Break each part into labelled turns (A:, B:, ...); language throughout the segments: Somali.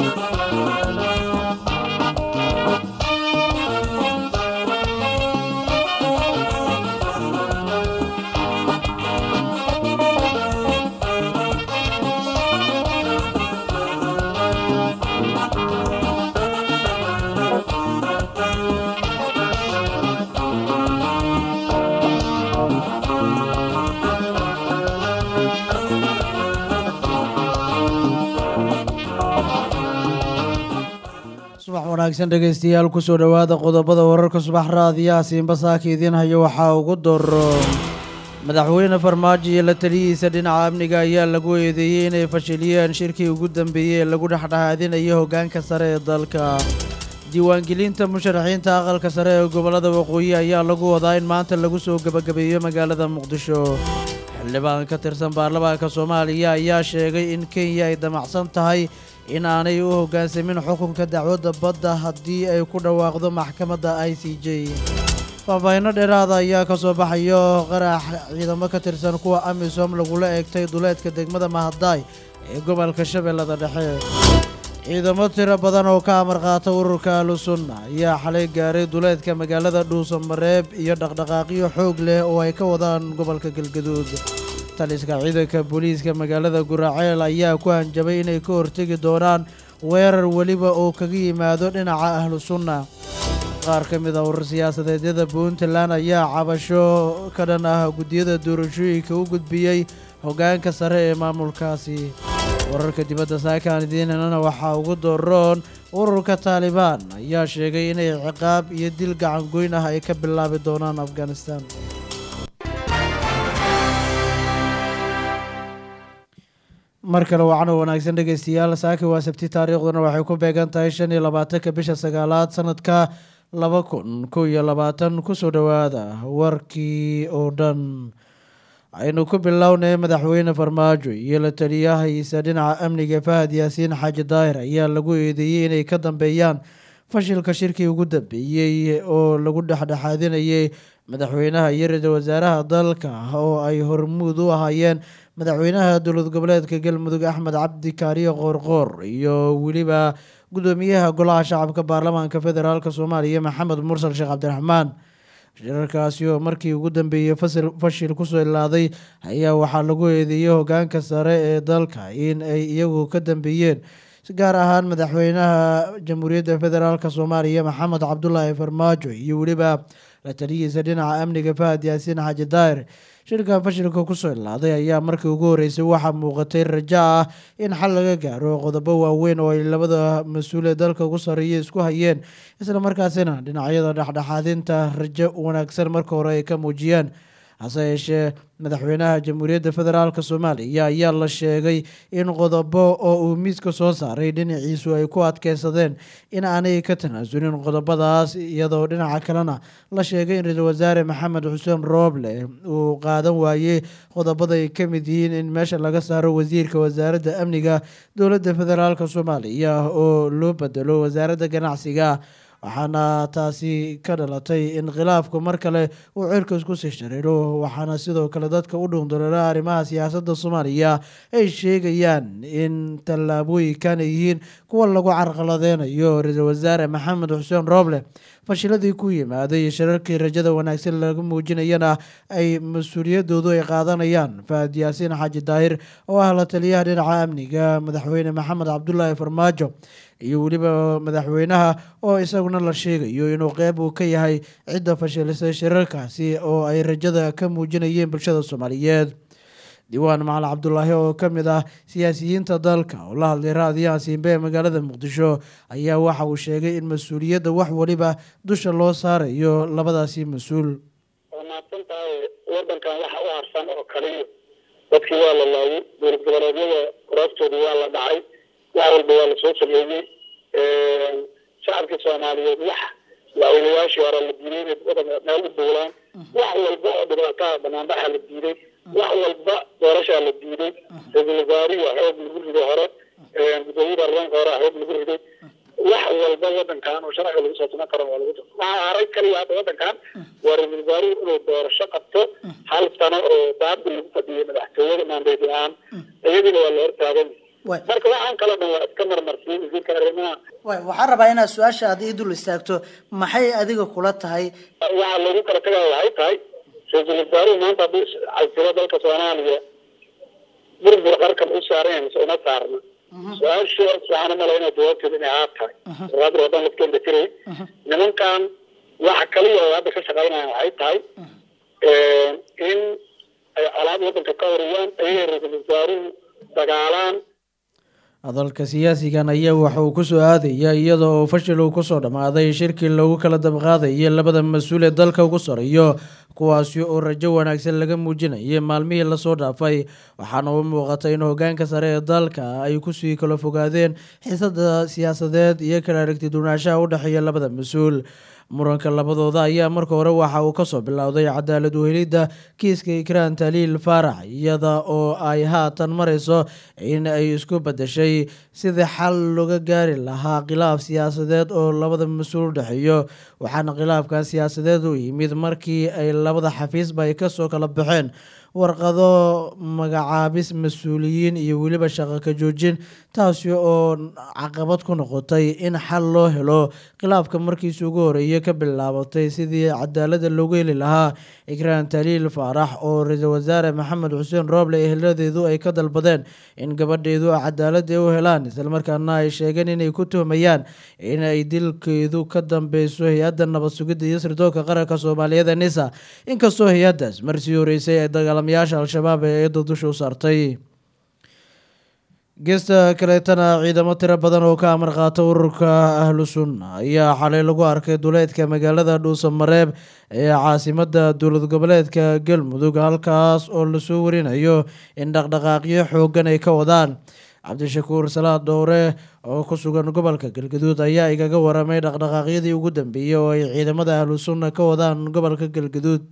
A: subax wanaagsan dhegaystayaal kusoo dhowaada qodobada wararka subax raadiyaha siinbasaaka idiin hayo waxaa ugu doro madaxweyne farmaajo iyo la taliyihiisa dhinaca amniga ayaa lagu eedeeyey inay fashiliyeen shirkii ugu dambeeyey ee lagu dhexdhexaadinayo hoggaanka sare ee dalka diiwaangelinta musharaxiinta aqalka sare ee gobollada waqooyi ayaa lagu wadaa in maanta lagu soo gebagabeeyo magaalada muqdisho xildhibaan ka tirsan baarlamaanka soomaaliya ayaa sheegay in kenya ay damacsan tahay in aanay u hoggaansamin xukunka dacwadda badda haddii ay ku dhawaaqdo maxkamadda i c j faahfaahinno dheeraada ayaa ka soo baxayo qarax ciidamo ka tirsan kuwa amisom lagula eegtay duleedka degmada mahadaay ee gobolka shabeellada dhexe ciidamo tiro badan oo ka amar qaata ururka ahlusunna ayaa xalay gaaray duleedka magaalada dhuusamareeb iyo dhaqdhaqaaqyo xoog leh oo ay ka wadaan gobolka galgaduud taliska ciidanka booliiska magaalada guraceel ayaa ku hanjabay inay ka hortegi doonaan weerar weliba oo kaga yimaado dhinaca ahlu sunna qaar ka mid a urur siyaasadeedyada puntland ayaa cabasho ka dhan ah guddiyada doorashooyinka u gudbiyey hoggaanka sare ee maamulkaasi wararka dibadda saakaan idiinanana waxaa ugu doroon ururka taalibaan ayaa sheegay inay ciqaab iyo dil gacangoyn ah ay ka bilaabi doonaan afghanistan mar kale wacno wanaagsan dhegaystayaal saaki waa sabti taariikhduna waxay ku beegan tahay shan iyo labaatanka bisha sagaalaad sanadka laba kun kow iyo labaatan kusoo dhowaada warkii oo dhan aynu ku bilownay madaxweyne farmaajo iyo la taliyahiisa dhinaca amniga fahad yaasiin xaaji daahir ayaa lagu eedeeyey inay ka dambeeyaan fashilka shirkii ugu dambeeyey oo lagu dhexdhexaadinayay madaxweynaha iyo ra-iisul wasaaraha dalka oo ay hormuud u ahaayeen madaxweynaha dowlad goboleedka galmudug axmed cabdi kaariyo qoorqoor iyo weliba guddoomiyaha golaha shacabka baarlamaanka federaalk soomaaliya maxamed mursal sheekh cabdiraxmaan shirarkaasi oo markii ugu dambeeyey fashil kusoo ilaaday ayaa waxaa lagu eedeeyey hoggaanka sare ee dalka in ay iyagu ka dambeeyeen si gaar ahaan madaxweynaha jamhuuriyadda federaalk soomaaliya maxamed cabdulaahi farmaajo iyo weliba la taliyihiisa dhinaca amniga fahad yaasiin xaaji daahir shirka fashilka kusoo ilaaday ayaa markii ugu horeysay waxaa muuqatay rajo ah in xal laga gaaro qodobo waaweyn oo ay labada mas-uulee dalka ugu sarreeya isku hayeen islamarkaasina dhinacyada dhexdhexaadinta rajo wanaagsan marka hore ay ka muujiyeen hase yeeshee madaxweynaha jamhuuriyadda federaalk soomaaliya ayaa la sheegay in qodobo oo uu miiska soo saaray dhinaciisu ay ku adkeysadeen in aanay ka tanaasulin qodobadaas iyadoo dhinaca kalena la sheegay in ra-iisul wasaare maxamed xuseen rooble uu qaadan waayey qodobada ay ka mid yihiin in meesha laga saaro wasiirka wasaaradda amniga dowladda federaalk soomaaliya oo loo bedelo wasaaradda ganacsiga waxaana taasi ka dhalatay in khilaafku mar kale uu cirka isku sii shariiro waxaana sidoo kale dadka u dhuundalola arrimaha siyaasadda soomaaliya ay sheegayaan in tallaabooyinkan ay yihiin kuwa lagu carqaladeynayo ra-iisul wasaare maxamed xuseen rooble fashiladii ku yimaaday shirarkii rajada wanaagsan laga muujinayana ay mas-uuliyadoodu ay qaadanayaan fahad yaasiin xaaji daahir oo ah la taliyaha dhinaca amniga madaxweyne maxamed cabdulaahi farmaajo iyo weliba madaxweynaha oo isaguna la sheegayo inuu qeyb uu ka yahay cidda fashilisay shirarkaasi oo ay rajada ka muujinayeen bulshada soomaaliyeed diiwaan macali cabdulaahi oo ka mid ah siyaasiyiinta dalka oo la hadlay raadiyaha siimbe ee magaalada muqdisho ayaa waxa uu sheegay in mas-uuliyadda wax weliba dusha loo saarayo labadaasi mas-uul
B: waa mahadsan tahay wadankan waxa u harsan oo kaliya dadkii waa la laayay dowlad goboleedyada kuraastooda waa la dhacay wax walba waa lasoo sameeyey shacabkii soomaaliyeed wax madaxweynayaashii hore la diiday inay wadanka meel u duulaan wax walba oo dhibaataha banaanbaxa la diiday wax walba doorashaa la diiday ra-iisul wasaarihi waa xoog lagu riday hore gudoomiye baarlamaanka hore xoog lagu riday wax walba wadankan oo sharciga lagu soo tuman karo waa lagu waxaa haray kaliya hadda wadankan waa ra-iisul wasaarihi inuu doorasho qabto hal sano oo baabda lagu fadhiyay madaxtooyada maandeyd la-aan iyadiina waa la hortaagan marka waxaan kala dhan waa iska marmarsiin wasiirka arrimaha
A: way waxaan rabaa inaad su-aasha aad ii dul istaagto maxay adiga kula tahay
B: waxaa lagu kala tagaya waxay tahay ra-iisul wasaaruhu maanta hadduu casiro dalka soomaaliya burbur qarkan u saaran mise uma saarna su-aashu waxaan umala inay jawaabteeda inay aad tahay raadr wadan lafkeenda jiray nimankan waxa kaliya oo hadda ka shaqaynayaan waxay tahay in ay colaad wadanka ka horiyaan ayagay ra-iisul wasaaruhu dagaalaan
A: hadalka siyaasigan ayaa waxa uu kusoo aadaya iyada oo fashil uu kusoo dhammaaday shirkii loogu kala dabqaadayay labada mas-uul ee dalka ugu sareeyo kuwaasi oo rajo wanaagsan laga muujinayay maalmihii lasoo dhaafay waxaana u muuqatay in hogaanka sare ee dalka ay kusii kala fogaadeen xiisada siyaasadeed iyo kala aragti duwanaanshaha u dhexeeya labada mas-uul muranka labadooda ayaa marka hore waxa uu kasoo bilowday cadaalad uhelidda kiiska ikraan taliil faarax iyada oo ay haatan mareyso in ay isku bedeshay sidii xal looga gaari lahaa khilaaf siyaasadeed oo labada mas-uul udhexeeyo waxaana khilaafkan siyaasadeed u yimid markii ay labada xafiisba ay kasoo kala baxeen warqado magacaabis mas-uuliyiin iyo weliba shaqo ka joojin taasi oo caqabad ku noqotay in xal loo helo khilaafka markiisi ugu horeeyay ka bilaabatay sidii cadaalada loogu heli lahaa ikraan taliil faarax oo ra-iisul wasaare maxamed xuseen rooble eheladeedu ay ka dalbadeen in gabadheedu cadaalada u helaan islamarkaana ay sheegeen inay ku tuhmayaan in ay dilkeedu ka dambeyso hay-adda nabad sugidda iyo sirdoonka qaranka soomaaliyeed ee nisa inkastoo hay-addaas marsii horeysay ay dagaalamayaasha al-shabaab ee eedda dusha u saartay geesta kaleetana ciidamo tiro badan oo ka amar qaata ururka ahlu sunna ayaa xalay lagu arkay duleedka magaalada dhuusamareeb ee caasimada dowlad goboleedka galmudug halkaas oo lasoo warinayo in dhaqdhaqaaqyo xoogan ay ka wadaan cabdishakuur salaad dhowre oo ku sugan gobolka galgaduud ayaa igaga waramay dhaqdhaqaaqyadii ugu dambeeyey oo ay ciidamada ahlu sunna ka wadaan gobolka galgaduud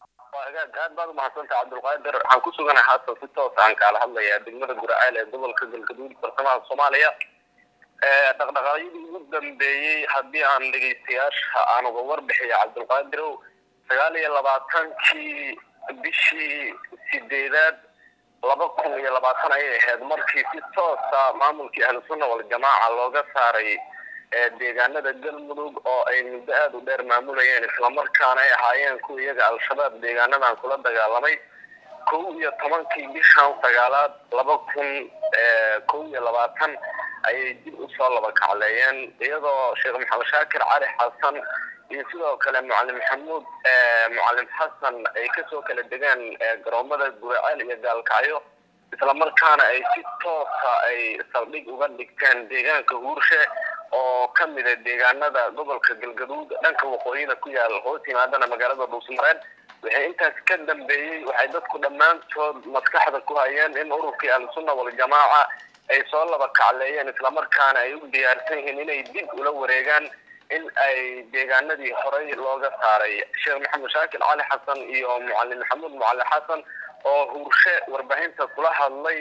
C: aad baad umahadsantah cabdulqaadir waxaan ku suganahay haatan si toos aan kaala hadlayaa degmada guraceel ee gobolka galgaduud bartamaha soomaaliya dhaqdhaqaaqyadii ugu dambeeyey haddii aan dhegeystayaasha aan uga warbixiyo cabdulqaadirow sagaal iyo labaatankii bishii sideedaad laba kun iyo labaatan ayay ahayd markii si toosa maamulkii ahlusunna waljamaaca looga saaray deegaanada galmudug oo ay muddo aada u dheer maamulayeen islamarkaana ay ahaayeen kuwa iyaga al-shabaab deegaanadan kula dagaalamay kow iyo tobankii bishan sagaalaad laba kun kow iyo labaatan ayay dib usoo laba kacleeyeen iyadoo sheekh maxamed shaakir cali xasan iyo sidoo kale mucalim maxamuud mucalim xasan ay kasoo kala degeen garoomada guraceel iyo gaalkacyo islamarkaana ay si toosa ay saldhig uga dhigteen deegaanka huurshe oo ka mida deegaanada gobolka galgaduud dhanka waqooyina ku yaal hoos yimaadana magaalada dhuusmareed waxay intaas ka dambeeyey waxay dadku dhammaantood maskaxda ku hayeen in ururkii ahlusunna waljamaaca ay soo laba kacleeyeen islamarkaana ay u diyaarsan yihiin inay dib ula wareegaan in ay deegaanadii horey looga saaray sheekh maxamed shaakir cali xasan iyo mucalim maxamuud mucali xasan oo huurshe warbaahinta kula hadlay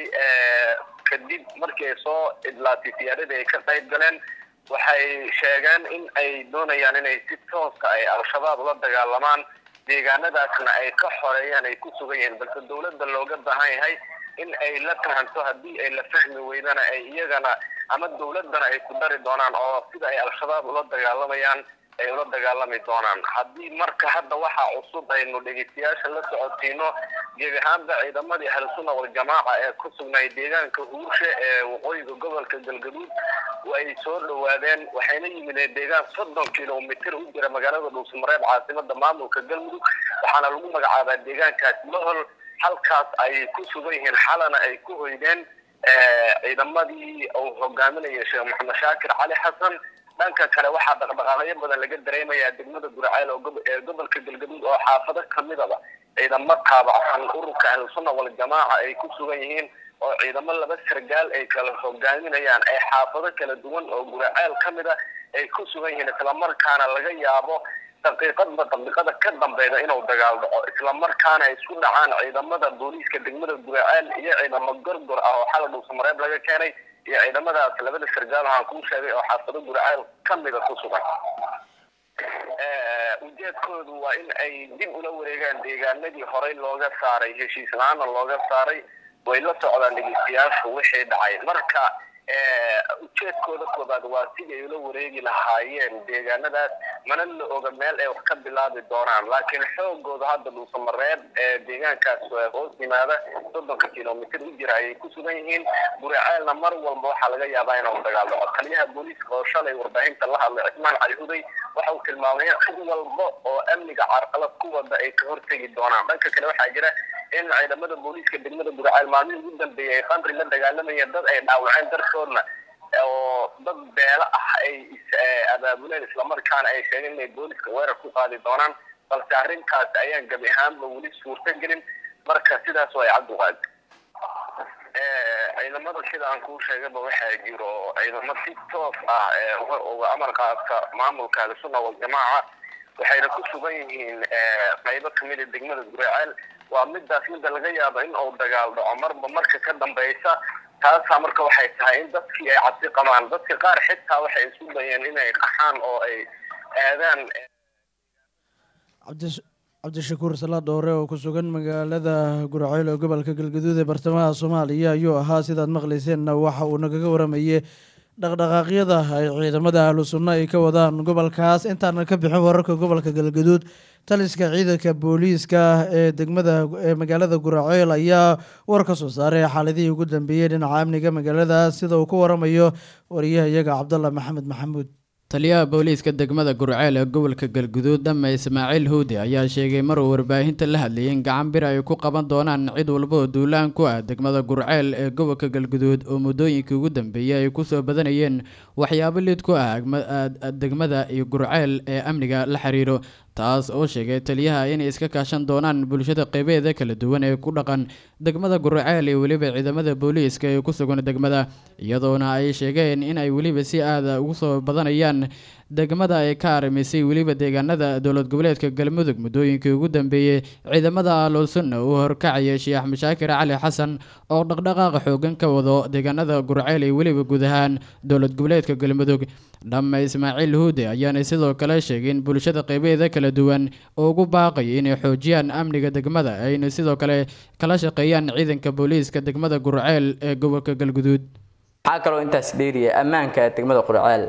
C: kadib markii ay soo idlaatay siyaaradii ay ka qayb galeen waxay sheegeen in ay doonayaan inay si tooska ay al-shabaab la dagaalamaan deegaanadaasna ay ka xoreeyaan ay ku sugan yihiin balse dowladda looga baahan yahay in ay la fahanto haddii ay la fahmi weydana ay iyagana ama dowladdana ay ku dari doonaan oo sida ay al-shabaab ula dagaalamayaan ay ula dagaalami doonaan haddii marka hadda waxaa cusub aynu dhegeystayaasha la socotiino gebi ahaanba ciidamadii ahlusunna waljamaaca ee ku sugnay deegaanka huurshe ee waqooyiga gobolka galgaduud way soo dhawaadeen waxayna yimideen deegaan soddon kilomitr u jira magaalada dhuusmareeb caasimada maamulka galmudug waxaana lagu magacaabaa deegaankaas mohol halkaas ay ku sugan yihiin xalana ay ku hoydeen ciidamadii uu hogaaminaya sheekh maxamed shaakir cali xasan dhanka kale waxaa dhaqdhaqaaqyo badan laga dareemayaa degmada guraceel ee gobolka galgaduud oo xaafado kamidaba ciidamo taabacsan ururka ahlusunna waljamaaca ay ku sugan yihiin oo ciidamo laba sargaal ay kala hogaaminayaan ay xaafado kala duwan oo guraceel ka mid a ay ku sugan yihiin islamarkaana laga yaabo daqiiqadba daqiiqada ka dambeyda inuu dagaal dhaco islamarkaana ay isku dhacaan ciidamada booliiska degmada guraceel iyo ciidamo gorgor ah oo xala dhuusamareeb laga keenay iyo ciidamadaas labada sargaal waxaan kuu sheegay oo xaafado guraceel kamida ku sugan ujeedkoodu waa in ay dib ula wareegaan deegaanadii horey looga saaray heshiis la-aana looga saaray way la socdaan dhegeystayaashu wixii dhacay marka ujeedkooda koobaad waa sidii ay ula wareegi lahaayeen deegaanadaas mana la oga meel ay wax ka bilaabi doonaan laakiin xoogooda hadda dhuusamareeb ee deegaankaas hoos yimaada soddonka kilomitr u jira ayay ku sugan yihiin guraceelna mar walba waxaa laga yaabaa inuu dagaal dhaco taliyaha booliiska oo shalay warbaahinta la hadlay cismaan cali huday waxa uu tilmaamay in cid walba oo amniga carqalad ku wada ay ka hortegi doonaan dhanka kale waxaa jira in ciidamada booliiska degmada guraceel maalmihii ugu dambeeyay ay qamri la dagaalamayeen dad ay dhaawaceen dartoodna oo dad beelo ah ay abaabuleen islamarkaana ay sheegeen inay booliska weerar ku qaadi doonaan balse arrintaas ayaan gabi ahaanba weli suurto gelin marka sidaas way cabdiqaadi ciidamada sida aan kuu sheegaba waxaa jiro ciidamo si toos ah uga amar qaata maamulka ahlusunna waljamaaca waxayna ku sugan yihiin qaybo kamida degmada guraceel waa midaas midda laga yaabo in uu dagaal dhaco marba marka ka dambeysa taasaa marka waxay tahay in dadkii ay cabsi qabaan dadka qaar xitaa waxay isu dayeen inay qaxaan oo ay aadaan
A: cabdishakuur salaad dhoore oo ku sugan magaalada guraceyl ee gobolka galgaduud ee bartamaha soomaaliya ayuu ahaa sidaad maqlayseenna waxa uu nagaga waramayey dhaqdhaqaaqyada ay ciidamada ahlu sunno ay ka wadaan gobolkaas intaanan ka bixin wararka gobolka galgaduud taliska ciidanka booliiska ee degmada ee magaalada guraceel ayaa war ka soo saaray xaaladihii ugu dambeeyey dhinaca amniga magaaladaas sida uu ku waramayo wariyaha iyaga cabdalla maxamed maxamuud
D: taliyaha booliiska degmada gurceel ee gobolka galguduud dhame ismaaciil huudi ayaa sheegay maruu warbaahinta la hadlayay in gacan bir ay ku qaban doonaan cid walba oo duulaan ku ah degmada gurceel ee gobolka galguduud oo muddooyinkii ugu dambeeyey ay kusoo badanayeen waxyaabo lid ku ah degmada iyo gurceel ee amniga la xiriiro taas oo sheegay taliyaha inay iska kaashan doonaan bulshada qeybeeda kala duwan ee ku dhaqan degmada guraceel iyo weliba ciidamada booliiska ee ku sugan degmada iyadoona ay sheegeen in ay weliba si aada ugu soo badanayaan degmada ay ka arimisay weliba deegaanada dowlad goboleedka galmudug muddooyinkii ugu dambeeyey ciidamada aloolsunna uu horkacaya sheekh mashaakir cali xasan oo dhaqdhaqaaqa xoogan ka wado deegaanada gurceel iyo weliba guud ahaan dowlad goboleedka galmudug dhamme ismaaciil huude ayaana sidoo kale sheegay in bulshada qeybeeda kala duwan oo ugu baaqaya inay xoojiyaan amniga degmada ayna sidoo kale kala shaqeeyaan ciidanka booliiska degmada gurceel ee gobolka galguduud
E: waxaa kaloo intaas dheeriya ammaanka degmada qurceel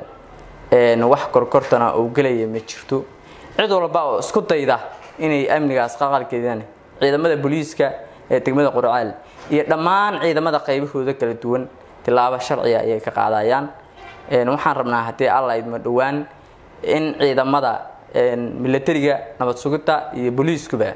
E: wax korkortana uu gelaya ma jirto cid walba oo isku dayda inay amnigaas qaqalkeedaan ciidamada booliiska ee degmada qurceel iyo dhammaan ciidamada qaybahooda kala duwan tilaabo sharciga ayay ka qaadayaan waxaan rabnaa haddii alla idma dhowaan in ciidamada milatariga nabad sugidta iyo booliiskuba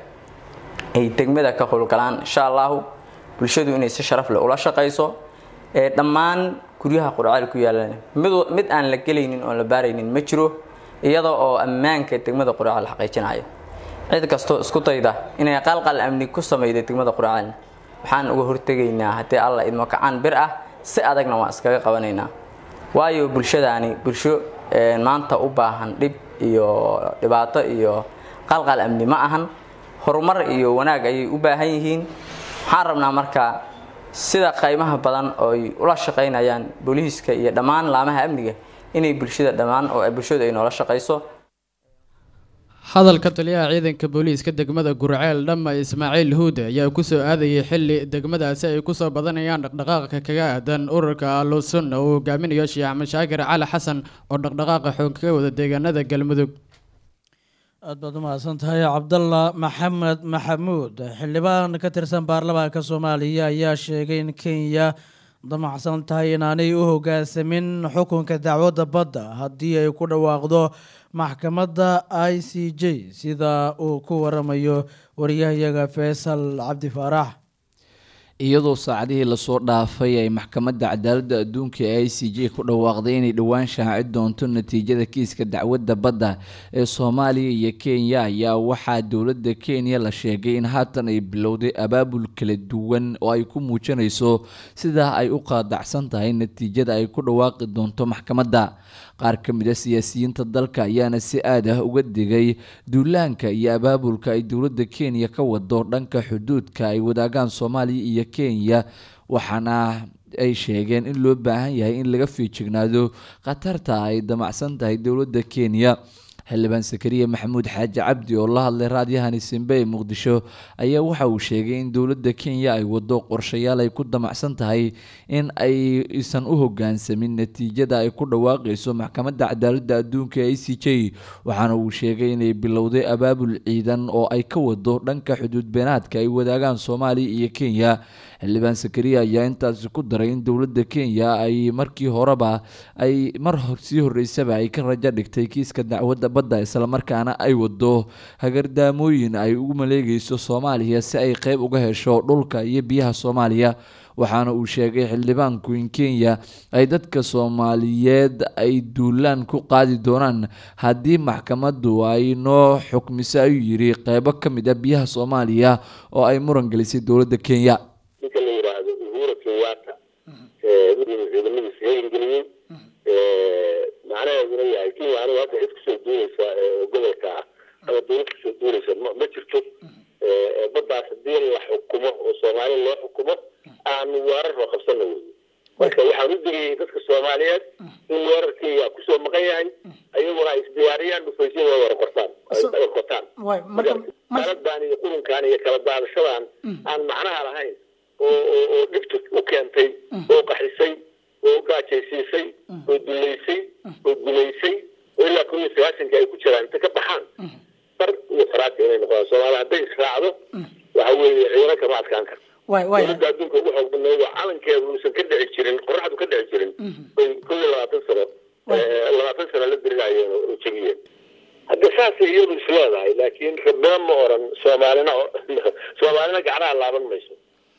E: ay degmada ka howlgalaan insha allahu bulshadu inay si sharaf leh ula shaqayso dhammaan guryaha qurceel ku yaalan mid aan la gelaynin oon la baaraynin ma jiro iyada oo ammaanka degmada qurceel xaqiijinayo cid kastoo isku dayda inay qalqal amni ku samayda degmada qurceel waxaan uga hortegaynaa haddii alla idmo kacaan bir ah si adagna waan iskaga qabanaynaa waayo bulshadaani bulsho maanta u baahan dhib iyo dhibaato iyo qalqal amni ma ahan horumar iyo wanaag ayay u baahan yihiin waxaan rabnaa marka sida qaymaha badan oo ay ula shaqaynayaan booliiska iyo dhammaan laamaha amniga inay bulshada dhammaan oo bulshadu ay noola shaqayso
D: hadalka taliyaha ciidanka booliiska degmada gurceel dhamma ismaaciil huude ayaa kusoo aadayay xili degmadaasi ay kusoo badanayaan dhaqdhaqaaqa kaga aadan ururka alusunna uu hogaaminayo sheekh mashaakir cali xasan oo dhaqdhaqaaqa xoog kaga wada deegaanada galmudug
A: aad baad u mahadsan tahay cabdalla maxamed maxamuud xildhibaan ka tirsan baarlamaanka soomaaliya ayaa sheegay in kenya damacsan tahay inaanay u hoggaansamin xukunka dacwadda badda haddii ay ku dhawaaqdo maxkamadda i c j sida uu ku waramayo wariyahayaga faysal cabdi faarax
F: iyadoo saacadihii lasoo dhaafay ay maxkamadda cadaaladda adduunka ee i c j ku dhawaaqday inay dhowaan shaaci doonto natiijada kiiska dacwadda badda ee soomaaliya iyo kenya ayaa waxaa dowladda kenya la sheegay in haatan ay bilowday abaabul kala duwan oo ay ku muujinayso sidaa ay u qaadacsan tahay natiijada ay ku dhawaaqi doonto maxkamadda qaar ka mid a siyaasiyiinta dalka ayaana si aad ah uga digay duulaanka iyo abaabulka ay dowladda kenya ka wado dhanka xuduudka ay wadaagaan soomaaliya iyo kenya waxaana ay sheegeen in loo baahan yahay in laga fiijignaado khatarta ay damacsan tahay dowladda kenya xildhibaan sakariya maxamuud xaaji cabdi oo la hadlay raadiyahani simbe ee muqdisho ayaa waxa uu sheegay in dowladda kenya ay wado qorshayaal ay ku damacsan tahay in aysan u hogaansamin natiijada ay ku dhawaaqayso maxkamadda cadaaladda adduunka e c j waxaana uu sheegay inay bilowday abaabul ciidan oo ay ka wado dhanka xuduud beenaadka ay wadaagaan soomaaliya iyo kenya xildhibaan sakariya ayaa intaasi ku daray in dowladda kenya ay markii horeba ay mar sii horeysaba ay ka rajo dhigtay kiiska dacwadda badda islamarkaana ay wado hagardaamooyin ay ugu maleegayso soomaaliya si ay qeyb uga hesho dhulka iyo biyaha soomaaliya waxaana uu sheegay xildhibaanku in kenya ay dadka soomaaliyeed ay duulaan ku qaadi doonaan haddii maxkamaddu ay noo xukmiso ayuu yidhi qeybo ka mid a biyaha soomaaliya oo ay muran gelisay dowladda kenya
B: ninka la yidhaahdo uhura kenyatta ciidamadiisa heergeliyey macnaheeduna yahay kenya anigu hadda cid kasoo duuleysa gobolka ah ama dowlad kasoo duuleysa ma jirto baddaas hadii la xukumo oo soomaali loo xukumo aanu weerar loo qabsana wey marka waxaan u digayay dadka soomaaliyeed in weerarkeyga kusoo maqan yahay ayaguna ay isdiyaariyaan dhufaysyada wara qortaan qotaan kaladan iyo qurunkan iyo kala daadashadan aan macnaha lahayn oo oo dhibta u keentay oo qaxisay oo gaajaysiisay oo duleysay oo gumaysay oo ilaa kun iyo sagaasanka ay ku jiraan inta ka baxaan dar iyo faraaka inay noqdaan soomaaliya hadday israacdo waxa weeye ciidan kama adkaan karto dowladda adduunka ugu xoog badnayd oo calankeedu uusan ka dhici jirin qoraxdu ka dhici jirin bay kow iyo labaatan sano labaatan sano la dirirayeen oo jegiyeen hadda saasay iyadu isleedahay laakiin rabina ma oran soomaalina soomaalina gacnaha laaban mayso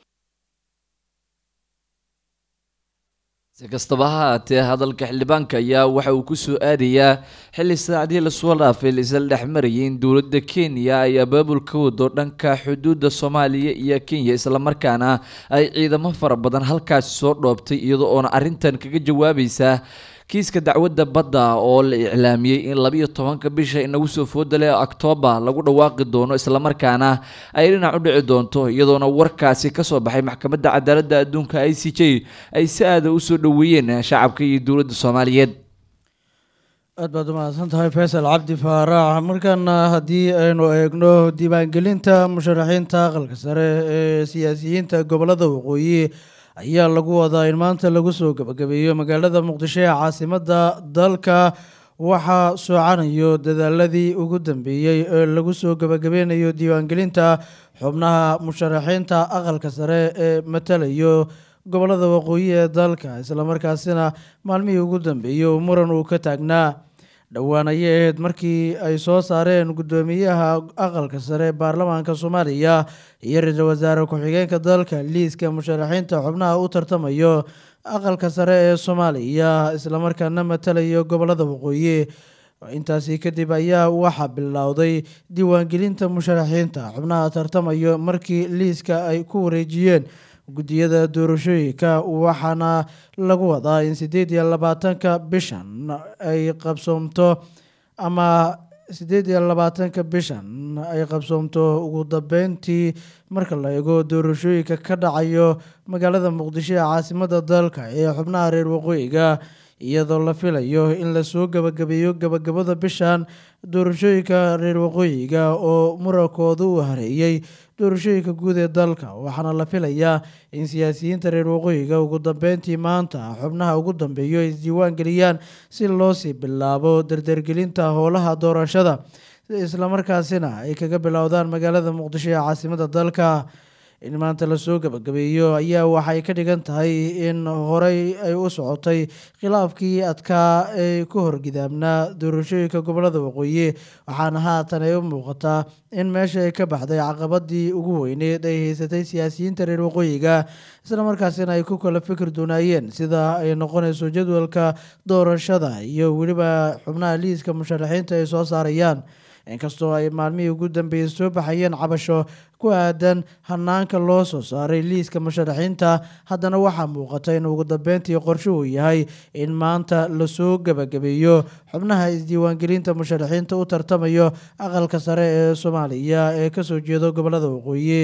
F: si kastaba ha haatee hadalka xildhibaanka ayaa waxa uu kusoo aadayaa xilli saacadihii lasoo dhaafay laisla dhexmarayay in dowladda kenya ay abaabul ka wado dhanka xuduudda soomaaliya iyo kenya islamarkaana ay ciidamo fara badan halkaasi soo dhoobtay iyadoo oona arrintan kaga jawaabaysa kiiska dacwadda badda oo la iclaamiyey in labiyo tobanka bisha inagu soo foodale octoobar lagu dhawaaqi doono islamarkaana ay dhinac u dhici doonto iyadoona warkaasi kasoo baxay maxkamadda cadaaladda adduunka i c j ay si aada usoo dhoweeyeen shacabka iyo dowladda soomaaliyeed
A: aad baad umahadsan tahay faysal cabdi faarax markaana haddii aynu eegno diiwaangelinta musharaxiinta aqalka sare ee siyaasiyiinta gobolada waqooyi ayaa lagu wadaa in maanta lagu soo gabagabeeyo magaalada muqdisho ee caasimadda dalka waxaa soocanayo dadaaladii ugu dambeeyey ee lagu soo gabagabeynayo diiwaangelinta xubnaha musharaxiinta aqalka sare ee matalayo gobolada waqooyi ee dalka islamarkaasina maalmihii ugu dambeeyey uu muran uu ka taagnaa dhowaan ayay ahayd markii ay soo saareen guddoomiyaha aqalka sare baarlamaanka soomaaliya iyo ra-iisul wasaare ku-xigeenka dalka liiska musharaxiinta xubnaha u tartamayo aqalka sare ee soomaaliya islamarkaana matalayo gobolada waqooyi intaasi kadib ayaa waxaa bilowday diiwaangelinta musharaxiinta xubnaha tartamayo markii liiska ay ku wareejiyeen guddiyada doorashooyinka waxaana lagu wadaa in sideed iyo labaatanka bishan ay qabsoomto ama sideed iyo labaatanka bishan ay qabsoomto ugu dambeyntii marka la eego doorashooyinka ka dhacayo magaalada muqdisho ee caasimada dalka ee xubnaha reer waqooyiga iyadoo la filayo in lasoo gabagabeeyo gabagabada bishan doorashooyinka reer waqooyiga oo murankooda uu hareeyey doorashooyinka guud ee dalka waxaana la filayaa in siyaasiyiinta reer waqooyiga ugu dambeyntii maanta xubnaha ugu dambeeyo ay isdiiwaan geliyaan si loosii bilaabo dardargelinta howlaha doorashada islamarkaasina ay kaga bilowdaan magaalada muqdisho ee caasimada dalka in maanta lasoo gabagabeeyo ayaa waxay ka dhigan tahay in horey ay u socotay khilaafkii adkaa ee ku horgidaamnaa doorashooyinka gobolada waqooyi waxaana haatan ay u muuqataa in meesha ay ka baxday caqabadii ugu weyneed ay haysatay siyaasiyiinta reer waqooyiga islamarkaasina ay ku kala fikir doonaayeen sida ay noqonayso jadwalka doorashada iyo weliba xubnaha liiska musharaxiinta ay soo saarayaan inkastoo ay maalmihii ugu dambeeyey soo baxayeen cabasho ku aadan hanaanka loo soo saaray liiska musharaxiinta haddana waxaa muuqata in ugu dambeyntii qorsho uu yahay in maanta lasoo gabagabeeyo xubnaha isdiiwaangelinta musharaxiinta u tartamayo aqalka sare ee soomaaliya ee kasoo jeedo gobolada waqooyi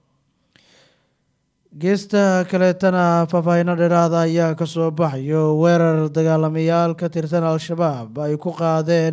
A: geesta kaleetana faahfaahino dheeraada ayaa kasoo baxayo weerar dagaalamayaal ka tirsan al-shabaab ay ku qaadeen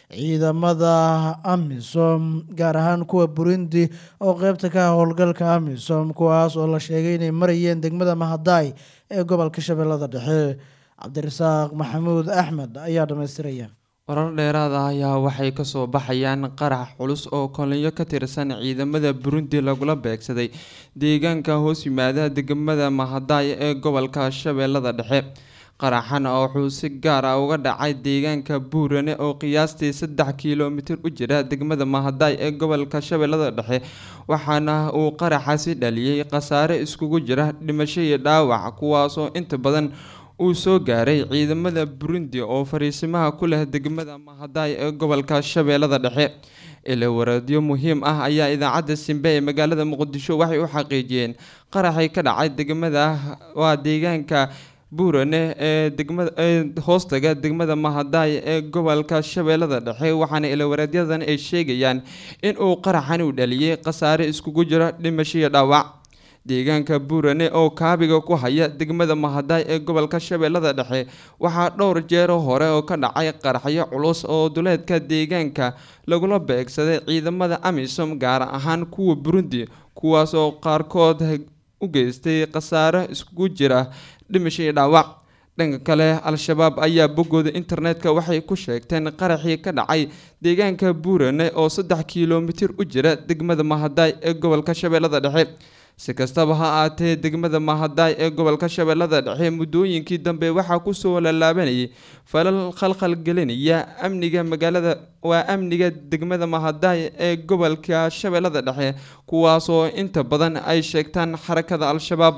A: ciidamada amisom gaar ahaan kuwa burundi oo qeybta ka ah howlgalka amisom kuwaas oo la sheegay inay marayeen degmada mahadaay ee gobolka shabeellada dhexe cabdirasaaq maxamuud axmed ayaa dhamaystiraya
G: warar dheeraad ah ayaa waxay kasoo baxayaan qarax culus oo kolinyo ka tirsan ciidamada burundi lagula beegsaday deegaanka hoos yimaada degmada mahadaay ee gobolka shabeellada dhexe qaraxan wuxuu si gaar ah uga dhacay deegaanka buurane oo qiyaastii saddex kilomitir u jira degmada mahadaay ee gobolka shabeellada dhexe waxaana uu qaraxasi dhaliyey khasaare iskugu jira dhimasho iyo dhaawac kuwaasoo inta badan uu soo gaaray ciidamada burundi oo fariisimaha ku leh degmada mahadaay ee gobolka shabeellada dhexe ilawareedyo muhiim ah ayaa idaacadda simbe ee magaalada muqdisho waxay u xaqiijiyeen qaraxay ka dhacay degmada waa deegaanka buurane ee degmada ee hoostaga degmada mahadaay ee gobolka shabeellada dhexe waxaana ilawareedyadan ay sheegayaan in uu qaraxan u dhaliyey khasaare iskugu jiro dhimasho iyo dhaawac deegaanka buurane oo kaabiga ku haya degmada mahadaay ee gobolka shabeellada dhexe waxaa dhowr jeero hore oo ka dhacay qaraxyo culus oo duleedka deegaanka lagula beegsaday ciidamada amisom gaar ahaan kuwa burundi kuwaas oo qaarkood u geystay khasaare iskugu jira dhimasho iyo dhaawac dhanka kale al-shabaab ayaa boggooda internetka waxay ku sheegteen qaraxii ka dhacay deegaanka buurane oo saddex kilomitir u jira degmada mahadaay ee gobolka shabeellada dhexe si kastaba ha aatee degmada mahadaay ee gobolka shabeellada dhexe muddooyinkii dambe waxaa kusoo lallaabanayay falal khalkhal gelinaya amniga magaalada waa amniga degmada mahadaay ee gobolka shabeellada dhexe kuwaasoo inta badan ay sheegtaan xarakada al-shabaab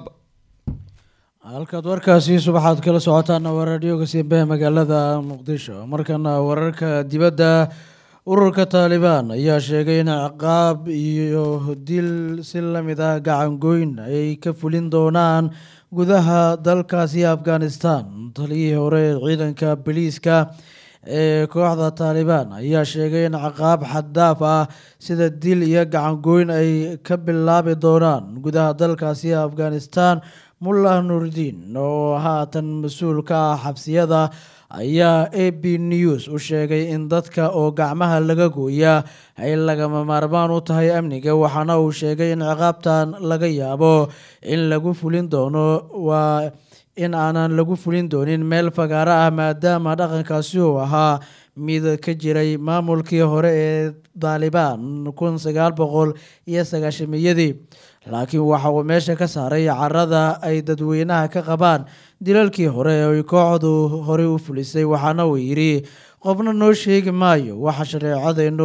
A: halkaad warkaasi subaxaad kala socotaana waa raadioga simbehe magaalada muqdisho markana wararka dibadda ururka taalibaan ayaa sheegay in ciqaab iyo dil si lamid ah gacangoyn ay ka fulin doonaan gudaha dalkaasi afghanistan taliyihii hore ee ciidanka boliiska ee kooxda taalibaan ayaa sheegay in ciqaab xaddaaf ah sida dil iyo gacangoyn ay ka bilaabi doonaan gudaha dalkaasi afghanistan mullah nuurdiin oo haatan mas-uul ka ah xabsiyada ayaa a b news u sheegay in dadka oo gacmaha laga gooya ay lagama maarmaan u tahay amniga waxaana uu sheegay in ciqaabtan laga yaabo in lagu fulin doono waa in aanan lagu fulin doonin meel fagaaro ah maadaama dhaqankaasi uu ahaa mid ka jiray maamulkii hore ee daalibaan kun sagaal boqol iyo sagaashamiyadii laakiin waxa uu meesha ka saaray carada ay dadweynaha ka qabaan dilalkii hore ee ay kooxdu horey u fulisay waxaana uu yidhi qofna noo sheegi maayo waxa shareecadeennu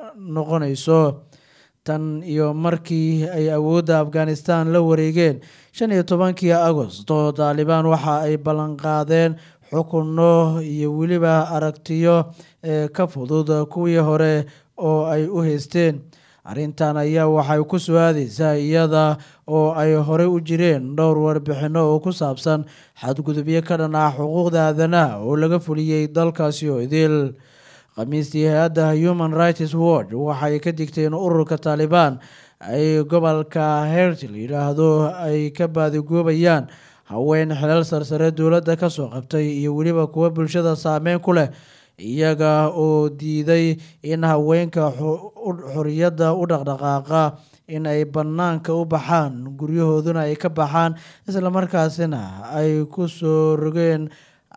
A: noqonayso tan iyo markii ay awoodda afghanistan la wareegeen shan iyo tobankii agosto taalibaan waxa ay ballanqaadeen xukunno iyo weliba aragtiyo ee ka fudud kuwii hore oo ay u haysteen arrintan ayaa waxay ku soo aadeysaa iyada oo ay horey u jireen dhowr warbixino oo ku saabsan xadgudubyo ka dhan ah xuquuqda aadanaha oo laga fuliyey dalkaasi oo idil khamiistii hay-adda human rights watch waxay ka digteen ururka taalibaan ay gobolka hertil yidhaahdo ay ka baadigoobayaan haween xilal sarsare dowladda kasoo qabtay iyo weliba kuwa bulshada saameyn ku leh iyaga oo diiday in haweenka xoriyadda u dhaqdhaqaaqa in ay bannaanka u baxaan guryahooduna ay ka baxaan islamarkaasina ay ku soo rogeen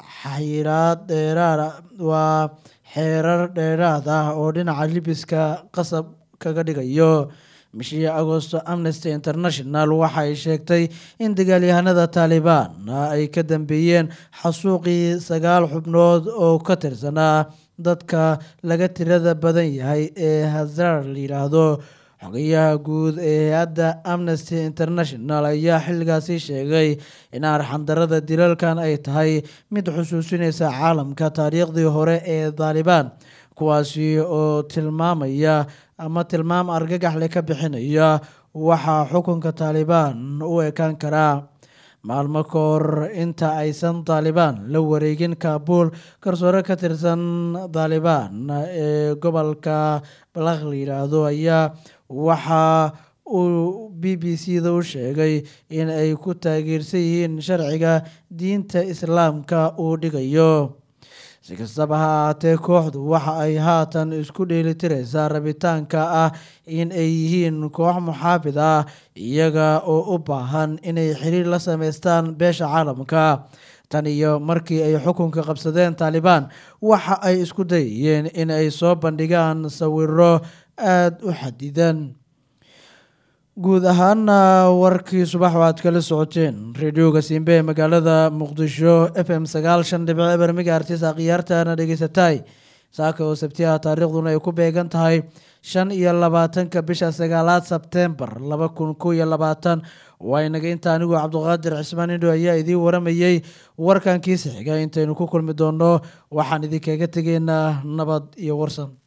A: xiraad dheeraad waa xeerar dheeraad ah oo dhinaca libiska qasab kaga dhigayo bishii agosto amnesty international waxay sheegtay in dagaalyahanada taalibaan ay ka dambeeyeen xasuuqii sagaal xubnood oo ka tirsanaa dadka laga tirada badan yahay ee hazar la yidhaahdo xogayaha guud ee hay-adda amnesty international ayaa xilligaasi sheegay in arxandarada dilalkan ay tahay mid xusuusinaysa caalamka taariikhdii hore ee taalibaan kuwaasi oo tilmaamaya ama tilmaam argagaxle ka bixinaya waxaa xukunka taalibaan u ekaan karaa maalmo ka hor inta aysan taalibaan la wareegin kaabul garsoore ka tirsan taalibaan ee gobolka balakh la yidhaahdo ayaa waxa uu b b c da u sheegay in ay ku taageersan yihiin sharciga diinta islaamka uu dhigayo si kastaba ha ahaatee kooxdu waxa ay haatan isku dheelitireysaa rabitaanka ah in ay yihiin koox muxaafid ah iyaga oo u baahan inay xiriir la sameystaan beesha caalamka tan iyo markii ay xukunka qabsadeen taalibaan waxa ay isku dayayeen in ay soo bandhigaan sawiro aada u xadidan guud ahaana warkii subax oo aad kala socoteen radioga simbe ee magaalada muqdisho f m sagaal shan dhibic eber migaartis akhyaartaana dhegeysatay saaka oo sabtiha taariikhduna ay ku beegan tahay shan iyo labaatanka bisha sagaalaad sebtembar laba kun kow iyo labaatan waa inaga inta anigu cabduqaadir cismaan indho ayaa idiin waramayey warkankiisa xiga intaynu ku kulmi doono waxaan idinkaga tegeynaa nabad iyo warsan